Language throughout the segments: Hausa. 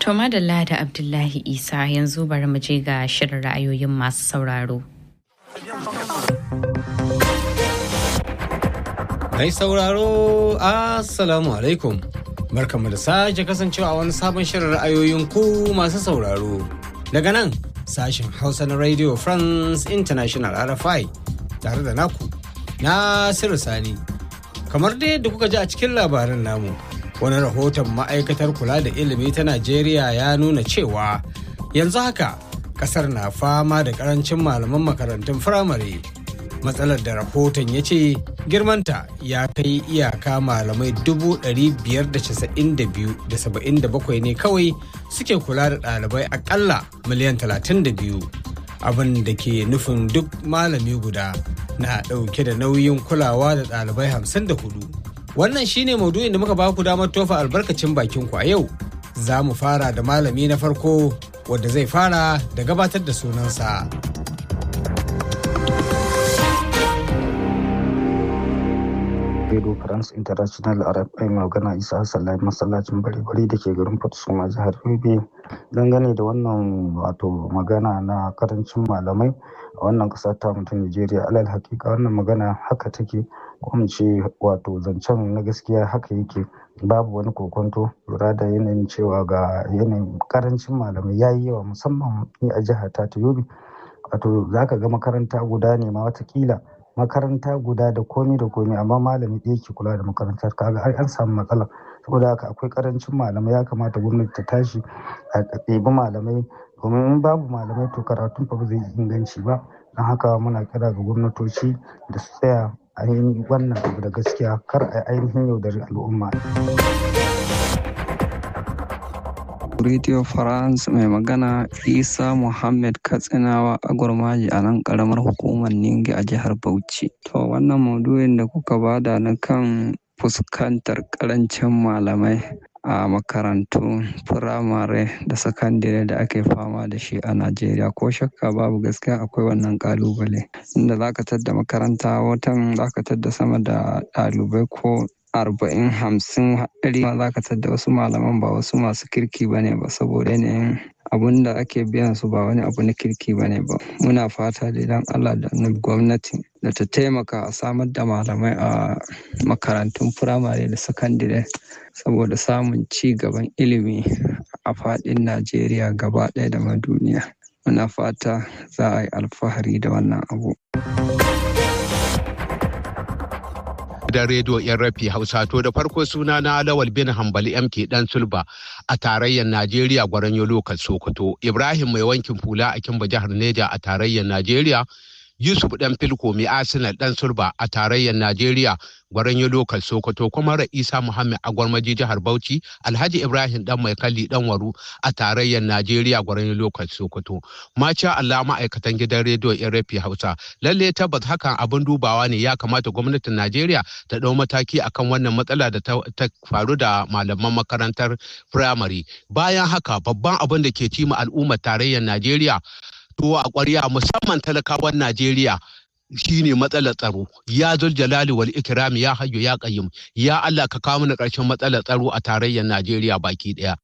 To madalla da Abdullahi Isa yanzu bari mu je ga shirin ra'ayoyin masu sauraro. Mai sauraro, Assalamu alaikum. Barkamu da sake kasancewa a wani sabon shirin ra'ayoyin ku masu sauraro. Daga nan, sashen Hausa na Radio France International RFI tare da naku, Nasiru Sani. Kamar dai da kuka ji a cikin labarin namu, wani rahoton ma'aikatar kula da ilimi ta Najeriya ya nuna cewa yanzu haka kasar na fama da karancin malaman makarantun firamare. matsalar da rahoton ya ce girmanta ya kai iyaka malamai 592,77 ne kawai suke kula da ɗalibai akalla miliyan 32 abin da ke nufin duk malami guda na ɗauke da nauyin kulawa da ɗalibai 54 wannan shine maudu'in da muka ba ku damar tofa albarkacin bakin ku a yau za mu fara da malami na farko wadda zai fara da gabatar da sunansa. Radio France International RFI magana Isa Hassan masallacin bari-bari da ke garin Fatusuma jihar Yobe dangane da wannan wato magana na karancin malamai a wannan ƙasa ta mutum Nigeria alal hakika wannan magana haka take kuma ce wato zancen na gaskiya haka yake babu wani kokonto lura da yanayin cewa ga yanayin karancin malamai ya yi yawa musamman ni a jihar ta Yobe wato zaka ga makaranta guda ne ma watakila makaranta guda da komi da komi amma malami ɗaya ke kula da makarantar kaga ai an samu matsala saboda haka akwai karancin malamai ya kamata gwamnati ta tashi a ɗebi malamai domin in babu malamai to karatun fa ba zai inganci ba don haka muna kira ga gwamnatoci da su tsaya a yi wannan abu da gaskiya kar a ainihin yaudari al'umma. Radio France mai magana Isa Muhammad Katsinawa a gurmaji a nan karamar hukumar Ningi a jihar Bauchi. To wannan maudu'in da kuka bada na kan fuskantar karancin malamai a makarantu firamare da sakandire da ake fama da shi a Najeriya ko shakka babu gaskiya akwai wannan kalubale inda zaka tadda makaranta watan zaka tadda sama da ɗalibai ko arba'in hamsin ɗari ma za ka tadda wasu malaman ba wasu masu kirki ba ne ba saboda yanayin abun da ake biyan su ba wani abu na kirki ba ne ba muna fata da idan allah da gwamnati da ta taimaka a samar da malamai a makarantun firamare da sakandire saboda samun ci gaban ilimi a faɗin najeriya gaba ɗaya da ma duniya muna fata za a yi alfahari da wannan abu. gidan rediyo yan rafi hausa to da farko suna na lawal bin hambali mk dan sulba a tarayyar najeriya gwaranyo lokal sokoto ibrahim mai wankin fula a kimba jihar neja a tarayyar najeriya yusuf dan filko mai arsenal dan sulba a tarayyar najeriya gwaranyo lokal sokoto kuma isa muhammad a gwarmaji jihar bauchi alhaji ibrahim dan mai kalli dan waru a tarayyar najeriya gwaranyo lokal sokoto maca allah ma'aikatan gidan rediyo rafi hausa lalle tabbas hakan abin dubawa ne ya kamata gwamnatin najeriya ta dau mataki akan wannan matsala da ta faru da malaman makarantar firamare bayan haka babban abin da ke cima al'ummar tarayyar najeriya to a ƙwarya musamman talakawan Najeriya shine matsalar tsaro ya zul jalali wal ikram ya hayyu ya qayyim ya Allah ka kawo mana ƙarshen matsalar tsaro a tarayyar Najeriya baki ɗaya.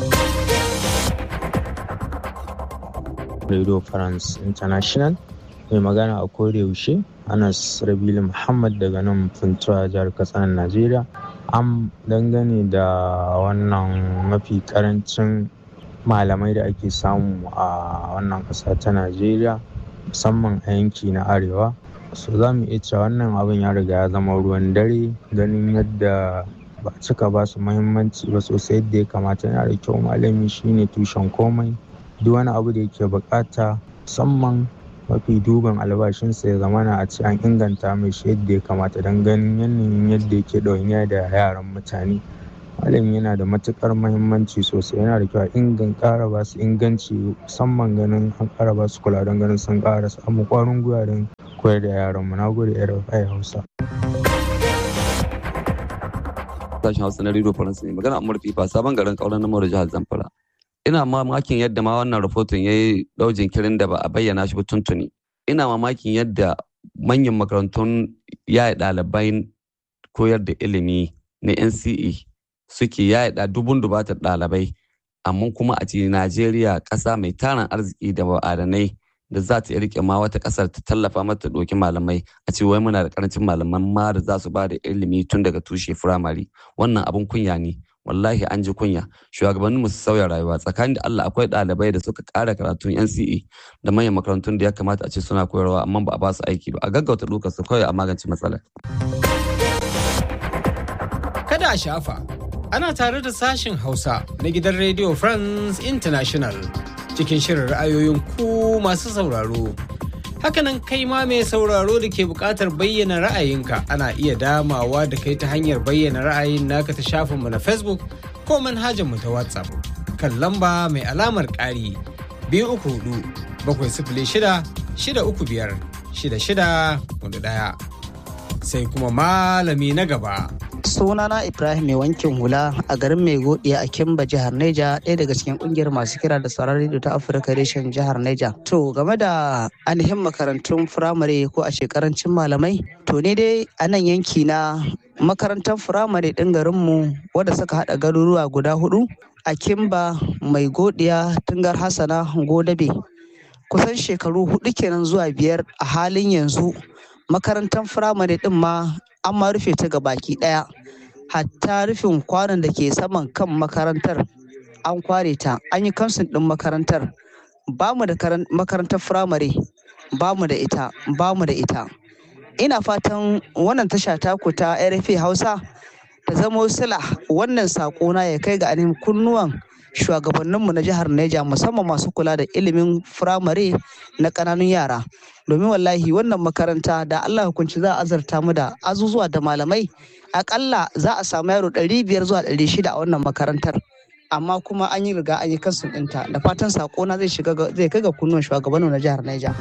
Radio France International mai magana a kore yaushe Anas Rabilu Muhammad daga nan Funtuwa jihar Katsina Najeriya am dangane da wannan mafi karancin malamai da ake samu a wannan ƙasa ta najeriya musamman a yanki na arewa so za mu iya cewa wannan abin ya riga ya zama ruwan dare ganin yadda ba cika ba su muhimmanci ba sosai yadda ya kamata yana da kyau malami shine tushen komai duk wani abu da yake bukata musamman mafi duban albashinsa ya zamana a ce an inganta mai shi yadda ya kamata don ganin yanayin yadda yake ɗawainiya da yaran mutane malami yana da matukar mahimmanci sosai yana da kyau a ingan ƙara ba su inganci musamman ganin an ƙara ba su kula don ganin sun ƙara samun ƙwarin gwiwa don koyar da yaran mu na gode rfi hausa sashen hausa na radio faransa ne magana amur fifa sabon garin kauran namar jihar zamfara ina mamakin yadda ma wannan rahoton ya yi ɗau jinkirin da ba a bayyana shi ba tuntuni ina mamakin yadda manyan makarantun yaya ɗalibai koyar da ilimi na nce suke yaya dubun dubatar ɗalibai amma kuma a ce najeriya ƙasa mai tarin arziki da ma'adanai da za ta rike ma wata ƙasar ta tallafa mata ɗauki malamai a ce wai muna da ƙarancin malaman ma da za su ba da ilimi tun daga tushe firamare wannan abin kunya ne wallahi an ji kunya shugabanninmu su sauya rayuwa tsakanin da Allah akwai ɗalibai da suka ƙara karatun NCE da manyan makarantun da ya kamata a ce suna koyarwa amma ba a ba su aiki ba a gaggauta ɗaukar su kawai a magance matsalar. Kada a shafa ana tare da sashen Hausa na gidan Radio France International cikin shirin ra'ayoyin ku masu sauraro. Hakanan kai ma mai sauraro da ke buƙatar bayyana ra'ayinka ana iya damawa da kai ta hanyar bayyana ra'ayin naka ta shafinmu na Facebook ko manhajarmu ta WhatsApp kan lamba mai alamar ƙari biyu uku hudu bakwai sifili shida shida uku biyar shida shida hudu ɗaya. Sai kuma malami na gaba sunana ibrahim mai wankin hula a garin mai godiya a kimba jihar neja ɗaya daga cikin kungiyar masu kira da sauran rediyo ta afirka reshen jihar neja to game da ainihin makarantun firamare ko a shekarancin malamai to ne dai a nan yanki na makarantar firamare ɗin garinmu wadda suka haɗa garuruwa guda hudu a kimba mai godiya tungar hassana godabe kusan shekaru hudu kenan zuwa biyar a halin yanzu makarantar firamare ɗin ma an ma rufe ta baki daya hatta rufin kwanon da ke saman kan makarantar an kware ta an yi kamsin din makarantar ba mu da makarantar firamare ba mu da ita ba mu da ita ina fatan wannan tasha taku ta rfa hausa ta zamo sila wannan na ya kai ga ainihin kunnuwan shugabanninmu na jihar Neja musamman masu kula da ilimin firamare na ƙananun yara domin wallahi wannan makaranta da Allah hukunci za a azarta mu da azuzuwa da malamai akalla za a samu yaro ɗari biyar zuwa ɗari shida a wannan makarantar amma kuma an yi riga an yi kansu ɗinta da fatan sakona zai shiga zai kai ga kunnuwan shugabannin na jihar Neja.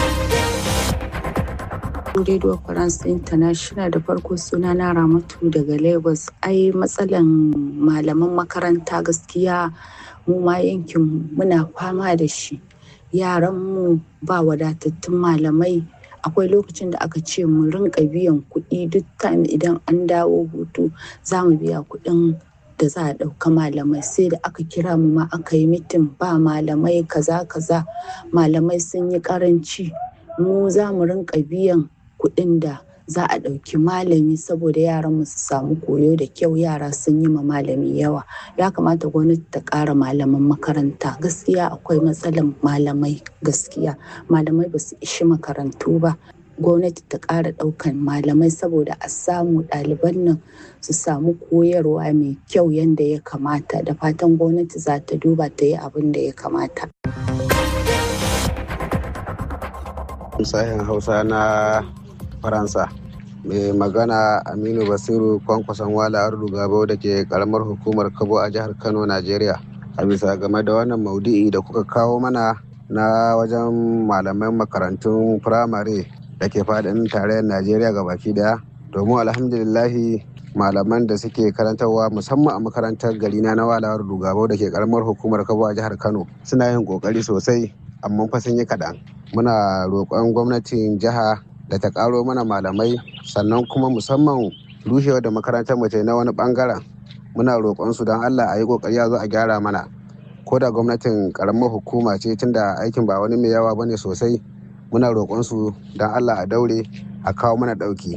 Radio France International da farko suna na Ramatu daga Lagos. Ai matsalan malaman makaranta gaskiya mu ma yankin muna fama da shi. Yaran mu ba wadatattun malamai. Akwai lokacin da aka ce mu rinka biyan kuɗi duk time idan an dawo hutu za mu biya kuɗin da za a ɗauka malamai sai da aka kira mu ma aka yi mitin ba malamai kaza kaza malamai sun yi karanci mu za mu rinka biyan kuɗin da za a ɗauki malami saboda yaran mu su samu koyo da kyau yara sun yi ma malami yawa ya kamata gwamnati ta ƙara malaman makaranta gaskiya akwai matsalar malamai gaskiya malamai ba su ishi makarantu ba gwamnati ta ƙara ɗaukan malamai saboda a samu ɗaliban nan su samu koyarwa mai kyau yadda ya kamata da fatan gwamnati za ta duba ta yi abin da ya kamata. sahin hausa na faransa mai magana aminu basiru kwankwason wala ardu gabo da ke karamar hukumar kabo a jihar kano najeriya a bisa game da wannan maudu'i da kuka kawo mana na wajen malaman makarantun firamare da ke faɗin tarayyar najeriya ga baki daya domin alhamdulillahi malaman da suke karantarwa musamman a makarantar gari na na walawar dugabo da ke karamar hukumar kabo a jihar kano suna yin kokari sosai amma fa sun yi kaɗan muna roƙon gwamnatin jiha da ta ƙaro mana malamai sannan kuma musamman rushewa da makarantar mace na wani ɓangaren muna roƙon su don allah a yi ƙoƙari a zo a gyara mana ko da gwamnatin ƙaramar hukuma ce tunda aikin ba wani mai yawa bane sosai muna roƙon su don allah a daure a kawo mana ɗauki.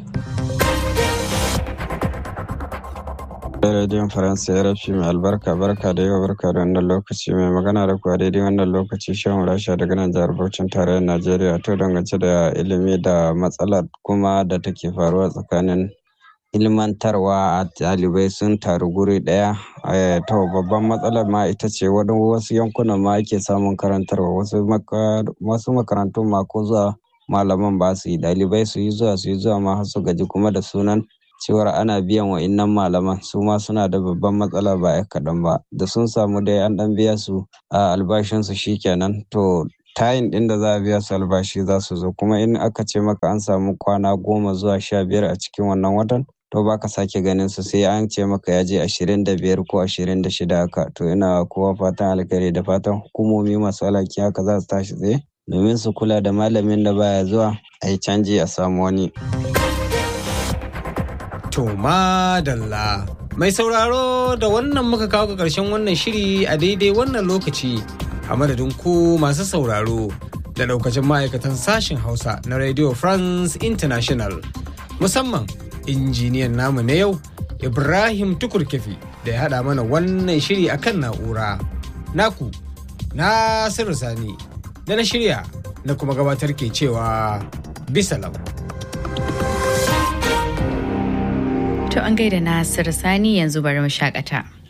rediyon faransa ya rafi mai albarka barka da yawa barka da wannan lokaci mai magana da kuwa daidai wannan lokaci shan rasha daga nan jihar Bauchin tarayyar najeriya to dangance da ilimi da matsalar kuma da take faruwa tsakanin ilmantarwa a ɗalibai sun taru guri ɗaya to babban matsalar ma ita ce wani wasu yankunan ma ake samun karantarwa wasu makarantun ma ko zuwa malaman ba su yi ɗalibai su yi zuwa su yi zuwa ma su gaji kuma da sunan cewar ana biyan wa innan malaman su ma suna da babban matsala ba ya kaɗan ba da sun samu dai an ɗan biya su a albashinsu shikenan to tayin ɗin da za a biya su albashi za su zo kuma in aka ce maka an samu kwana goma zuwa sha biyar a cikin wannan watan to ba ka sake ganin su sai an ce maka ya je ashirin da biyar ko ashirin da shida haka to ina kowa fatan alkhairi da fatan hukumomi masu alhaki haka za su tashi tsaye domin su kula da malamin da baya zuwa a yi canji a samu wani. To madalla Mai sauraro da wannan muka kawo ga ƙarshen wannan shiri a daidai wannan lokaci a madadin ku masu sauraro da daukacin ma'aikatan sashen Hausa na Radio France International. Musamman injiniyan namu na yau Ibrahim Tukurkefi da ya haɗa mana wannan shiri akan na'ura. Naku, Nasiru Sani, da na shirya na kuma gabatar ke cewa bisalam. To an gaida Nasiru Sani yanzu bari mu shakata.